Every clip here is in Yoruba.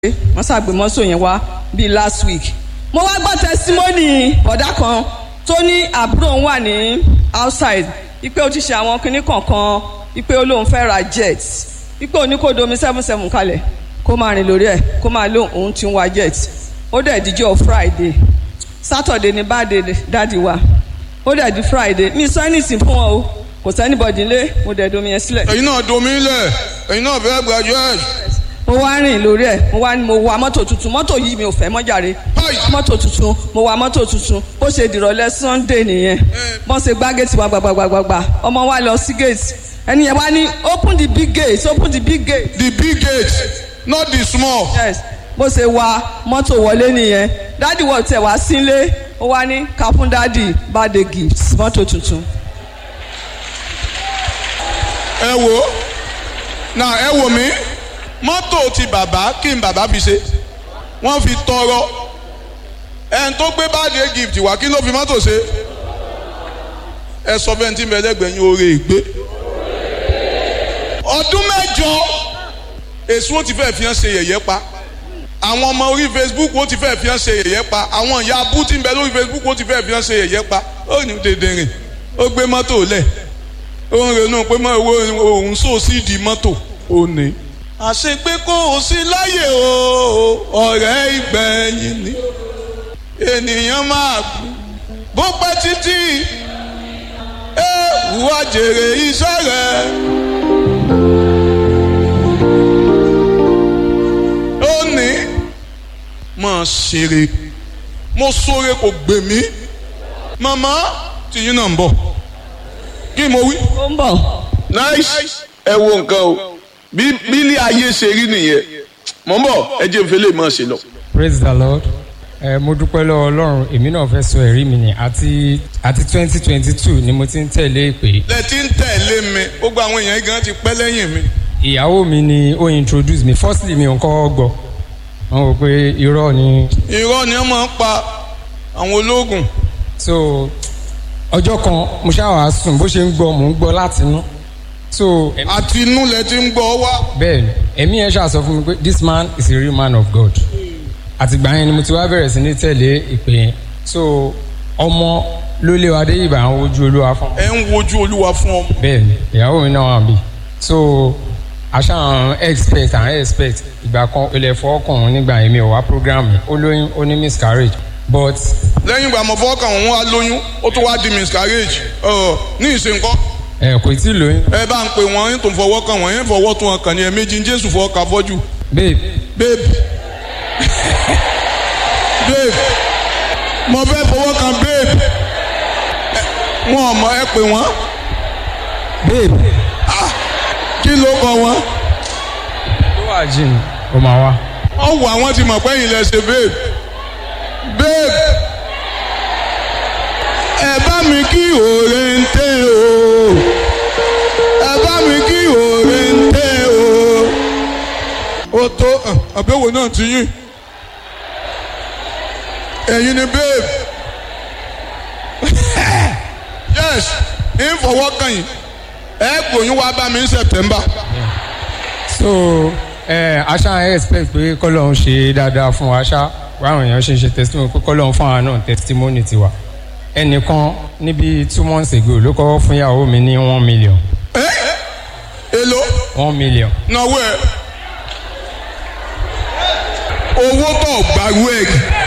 wọ́n ṣàgbé mọ́tò yẹn wá bíi last week. mo wá gbọ́ testimony ọ̀dà kan tó ní àbúrò òun wà ní outside ipe ó ti ṣe àwọn kinní kọ̀ọ̀kan ipe ó lóun fẹ́ ra jet ipe òní kò domi seven seven kalẹ̀ kó máa rìn lórí ẹ̀ kó máa lóun òun ti ń wa jet ó dẹ̀ díjọ́ friday saturday ní báde dáàdi wa ó dẹ̀ di friday mi sọ anything fún wọn o kò sẹ́nibọ̀dì lé mo dẹ̀ domi yẹn sílẹ̀. ẹ̀yin náà domi lẹ̀ ẹ̀yin náà fẹ́ graduate. mo wá rìn lórí ẹ̀ mo wá ní mo wa mọ́tò tuntun mọ́tò yìí mi ò fẹ́ mọ́ jàre Hi. mọ́tò tuntun mo wa mọ́tò tuntun bó ṣe dìrọ̀lẹ́ sunday nìyẹn bọ́n ṣe gbá gate wa gbàgbàgbàgbà ọmọ wa lọ sí gate ẹni yẹn wá ní open the big gate open the big gate the big gate not the small. yes bó ṣe wa mọ́tò wọlé nìyẹn dádì wọ̀ tẹ̀ wá sílé ó wá ní ká fún dádì birthday gift mọ́tò tuntun. ẹ wo na ẹ wo mi mọ́tò ti bàbá kí n bàbá fi ṣe wọ́n fi tọrọ ẹn tó gbé birthday gift wá kí ló fi mọ́tò ṣe ẹ sọ fẹ́ tí mẹ́lẹ́gbẹ̀ẹ́ yín oore ìgbé ọdún mẹ́jọ èso ó ti fẹ́ fi hàn ṣe yẹ̀yẹ́ pa àwọn ọmọ orí facebook ó ti fẹ́ fi hàn ṣe yẹ̀yẹ́ pa àwọn ìyá abú tí ń bẹ lórí facebook ó ti fẹ́ fi hàn ṣe yẹ̀yẹ́ pa ó ní dèdè rìn ó gbé mọ́tò lẹ̀ ó ń ronú pé mọ owó òun sò sí di mọ́tò ó ní. àṣepé kò sí láyè o ọ̀rẹ́ ìgbẹ̀yìn ni ènìyàn máa kú bó pẹ́ títí ẹ wá jèrè iṣẹ́ rẹ̀. ó ní mọ̀ ṣeré mo sóre kò gbè mí màmá tìyín náà ń bọ̀ kí mo wí. ó ń bọ̀ nice ẹ wo nǹkan o bí bílí ayé ṣe rí nìyẹn mọ̀ ń bọ̀ ẹ jẹ́ nfẹ́lẹ́ mọ̀ ṣe lọ. praise the lord ẹ mo dúpẹ́ lọ́wọ́ ọlọ́run èmi náà fẹ́ sọ ẹ̀rí mi ni àti àti twenty twenty two ni mo ti ń tẹ̀lé ìpè lẹ ti ń tẹ̀lé mi gbogbo àwọn èèyàn gan ti pẹ́ lẹ́yìn mi. ìyàwó mi ni ó introduce mi firstly mi ò kọ́ gbọ́ wọn rò pé irọ́ ni irọ́ ni wọ́n máa ń pa àwọn ológun. so ọjọ́ kan mo ṣáà wá sùn bó ṣe ń gbọ́ mò ń gbọ́ láti inú so ẹ̀mí- àti inú lẹ ti ń gbọ́ wá. bẹ́ẹ̀ ni ẹ̀mí ẹ̀ ṣáà sọ fún mi pé this man is a real man of God àtìgbà yẹn ni mo ti wá bẹ̀rẹ̀ sí ní tẹ̀lé ìpè yẹn so ọmọ ló lé wa dé ìbà àwọn ojú olúwa fún ẹ ń wojú olúwa fún ọmọ. bẹ́ẹ̀ ni ìyàwó mi náà wà bí so aṣá àwọn expect àwọn expect ìgbà kan ilẹ̀ fọ́ọ̀kùnrin nígbà yẹn mi ò wá program mi ó lóyún ó ní miscarriage but lẹ́yìn ìgbà mọ̀ fọ́ọ̀kàn wọn wá lóyún ó tún wá di miscarriage ọ̀ ní ìsìnkọ́ ẹ kò tí ì lóyún ẹ bá ń pè wọ́n yín tó ń fọwọ́ kàn wọ́n yín fọwọ́ tún wọn kàn ní ẹ̀mejì jésù fọwọ́ kà fọ́jú. babe babe babe mo fẹ́ fọwọ́ kan babe Ẹ- wọn ò mọ ẹ pè wọ́n babe kí ló kọ wọn. tó wà jìn ó máa wá ọwọ́ àwọn ti mọ̀ pé yìí lẹ ṣe babe babe ẹ bá mi kí òòrè ń tẹ́ o ẹ bá mi kí òòrè ń tẹ́ o. ó tó àbẹ̀wò náà ti yín ẹ̀yin ni babe yes ń fọwọ́ kàn yín ẹ gbòyún wá bá mi ní september. so ẹ aṣá expect pé kọ́lọ́hún ṣe dáadáa fún wa ṣá báwọn èèyàn ṣe ń ṣe testimony pé kọ́lọ́hún fún àwọn náà testimony tiwa ẹnìkan níbi two months ago ló kọ́ fún ìyàwó mi ní one million ẹ èlò. one million náwó ẹ owó tó gbàrú ẹ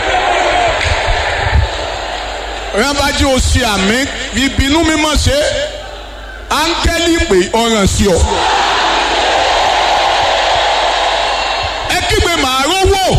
ọ̀yàn bá jí o ṣe àmì ìbínú mímọ́ ṣe áńgẹ́lì pé ọ̀ràn sí ọ. ẹ kígbe màá rówó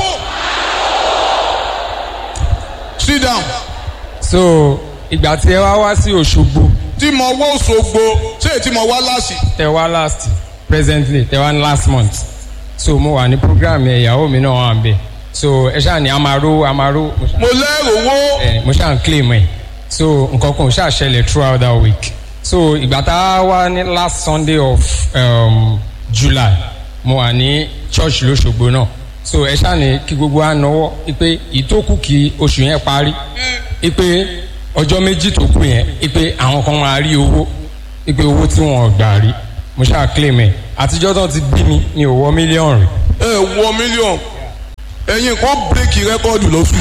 sit down so ìgbà tí ẹ wá wá sí Òṣogbo tí mo wọ́ Òṣogbo ṣé tí mo wá láṣì. tẹ wá last presently tẹ wá ní last month so mo wà ní program yẹn ìyàwó mi náà wà ń bẹ so ẹ ṣáà ní amaro amaro mo ṣáà mo lẹ́rù owó ẹ mo ṣáà ń claim ẹ so nǹkan kan ò ṣáà ṣẹlẹ̀ throughout that week so ìgbà tá a wá ní last sunday of um, july mo wà ní church lóṣogbo náà so ẹ ṣáà ní kí gbogbo wa náwó ipe ìtókù kí oṣù yẹn parí ipe ọjọ́ méjì tó kù yẹn ipe àwọn kan máa rí owó ipe owó tí wọn ò gbà rí mo ṣáà claim ẹ àtijọ́ tó ti bí mi mi ò wọ mílíọ̀nù rí ẹ wọ mílíọ̀nù ẹ̀yin kò bírèkì rẹ́kọ́ọ̀dù lọ́sùn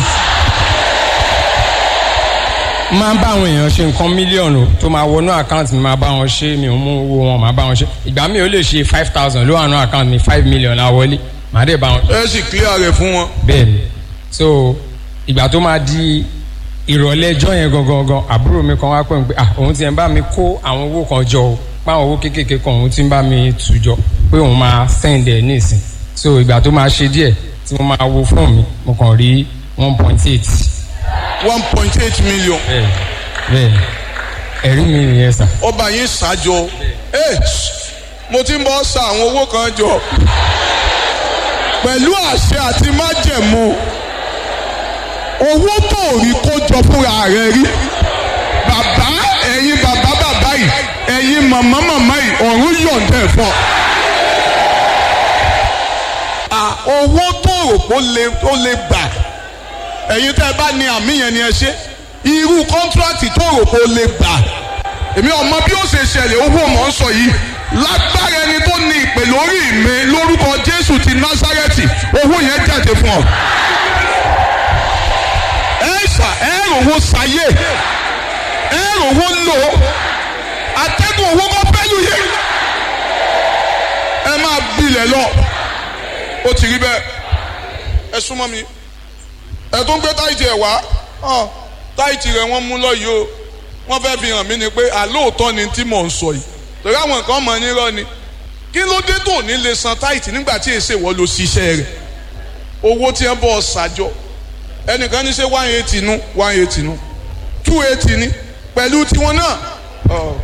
máa ń bá àwọn èèyàn ṣe nǹkan mílíọ̀nù tó máa wọnú àkáǹtì mi máa bá wọn ṣe mi ò mú owó wọn máa bá wọn ṣe ìgbà mi ò lè ṣe five thousand ló wà nú àkáǹtì mi five million la wọlé màá dé bá wọn. ẹ sì clear rẹ̀ fún wọn. bẹ́ẹ̀ ni so ìgbà tó máa di ìrọ̀lẹ́ ẹjọ́ yẹn gangan gan àbúrò mi kan wá pè mí pé ah òun ti ń bá mi kó àwọn owó kan jọ o páwọn owó kéékèèké kan òun ti ń bá mi tù jọ pé òun máa send ẹ̀ nísìn so ìgbà tó máa ṣe díẹ̀ tí mo máa wo fóònù mi mo kàn rí one point eight one point eight million bẹ́ẹ̀ bẹ́ẹ̀ ẹ̀rí mi nìyẹn sà. ọba yín ṣàjọ ẹ mo ti ń bọ́ sa àwọn owó kan jọ pẹ̀lú àṣẹ àti májẹ̀mú owó tó rí kó jọ fúnra rẹ̀ rí bàbá ẹ̀yin bàbá bàbá yìí ẹ̀yin màmá màmá yìí ọ̀run yọ̀ǹda ẹ̀ fún ọ. À, owó tó rò pé ó lè ó lè gbà ẹ̀yin tẹ́ ẹ bá ní àmì yẹn ni ẹ ṣe irú kọ́ńtíráàtì tó rò pé ó lè gbà èmi ọmọ bí ó ṣe ṣẹlẹ̀ owó mọ̀ ń sọ yìí lágbára ẹni tó ní ìpè lórí mi lórúkọ Jésù ti Násárẹ́tì owó yẹn jáde fún ọ. ẹ ṣà ẹ rówó sáyé ẹ rówó lò ó atẹ́gùn owó kọ́ pẹ́lú yẹ ẹ máa bilẹ̀ lọ ó ti rí bẹ́ẹ̀ ẹ súnmọ́ mi ẹ tó ń gbé táìtì ẹ̀ wá hàn táìtì rẹ̀ wọ́n mú lọ́yìí o wọ́n fẹ́ fi hàn mí ni pé àlóòótọ́ ni tí mò ń sọ yìí torí àwọn nǹkan mọ̀ nírọ́ ni kí ló dé tó ní lè san táìtì nígbà tí èsè wọ́n lo ṣiṣẹ́ rẹ̀ owó tí wọ́n bọ̀ ṣàjọ ẹnìkan ní ṣe one eighty nu one eighty nu two eighty ni pẹ̀lú tiwọn náà. Oh.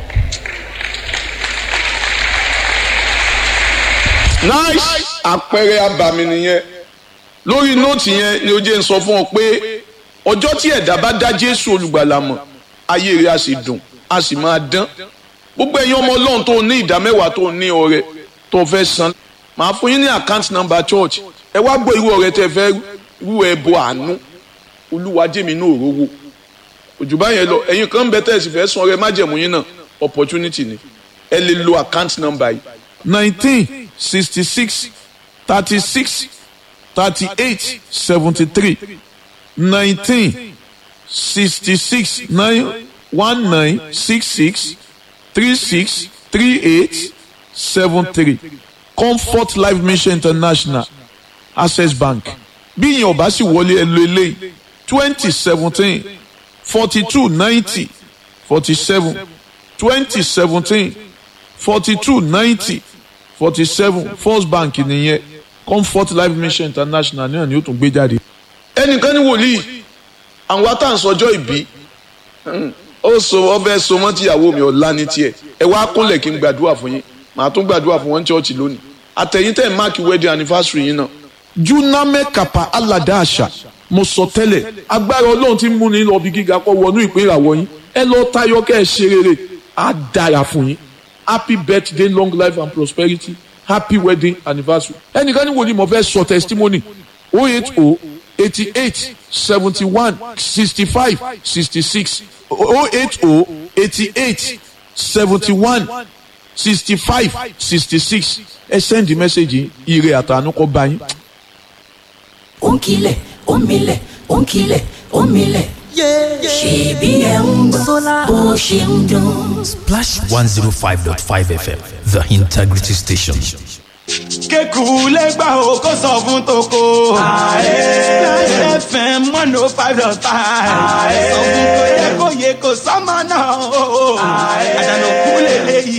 nice àpẹẹrẹ abàmì nìyẹn lórí nóòtì yẹn ni ó jẹ́ ń sọ fún ọ pé ọjọ́ tí ẹ̀dá bá dá jésù olùgbàlà mọ̀ ayé rẹ̀ á sì dùn á sì máa dán gbogbo ẹ̀yin ọmọ ọlọ́run tó ní ìdá mẹ́wàá tó ní ọrẹ tó fẹ́ san màá fún yín ní account number church ẹ wá gbọ́ irú ọrẹ tẹ́ fẹ́ rú ẹbọ àánú olúwa jẹ́mi ní òróró òjò báyẹn lọ ẹ̀yin kan ń bẹ tẹ́ ẹ sì fẹ́ san ọrẹ májẹ̀mú yín náà opportunity ni ẹ lè lo account number yìí nineteen sixty six thirty six thirty eight seventy three nineteen sixty six nine one nine six six three six three eight seven three comfort life mission international access bank bí ìyẹn ọba sì wọlé ẹ lo eléyìí twenty seventeen forty two ninety forty seven twenty seventeen forty two ninety forty seven first bank nìyẹn comfort life mission international náà ni ó tún gbé jáde. ẹnìkan ní wòlíì àwọn atáǹsọjọ́ ìbí ó so ọbẹ̀ so mọ́ tíyàwó mi ọ̀la ní tiẹ̀ ẹ wá kúnlẹ̀ kí n gbàdúrà fún yín màá tún gbàdúrà fún wọn ní chọ́ọ̀chì lónìí àtẹ̀yìn tẹ̀ máàkì wedding anniversary yín náà. juname kapa alada àṣà mo sọ tẹ́lẹ̀ agbára ọlọ́run ti mú ní lọ bí gíga kọ́ wọnú ìpín ìràwọ̀ yín ẹ lọ tayọ kẹ́ ẹ ṣe rere á dára fún yín happy birthday long life and prosperity happy wedding anniversary ẹnìkan ní wòlíì mo fẹ́ sọ testimony oh eight oh eighty eight seventy one sixty five sixty six oh eight oh eighty eight seventy one sixty five sixty six ẹ send the message ire àtànú kọ bá yín. ó ń kilẹ̀ ó ń milẹ̀ ó ń kilẹ̀ ó ń milẹ̀. ṣèbí ẹ̀ ń gbọ́ bó ṣe ń dún. Splash 105.5 FM, the integrity station. kéku lẹ́gbà o kó sọ fún toko. Láyé FM one oh five dot five. Sọ fún kò yẹ kó yẹ kó sọ́mọ náà o. Àdànà kú lélẹ́yìí.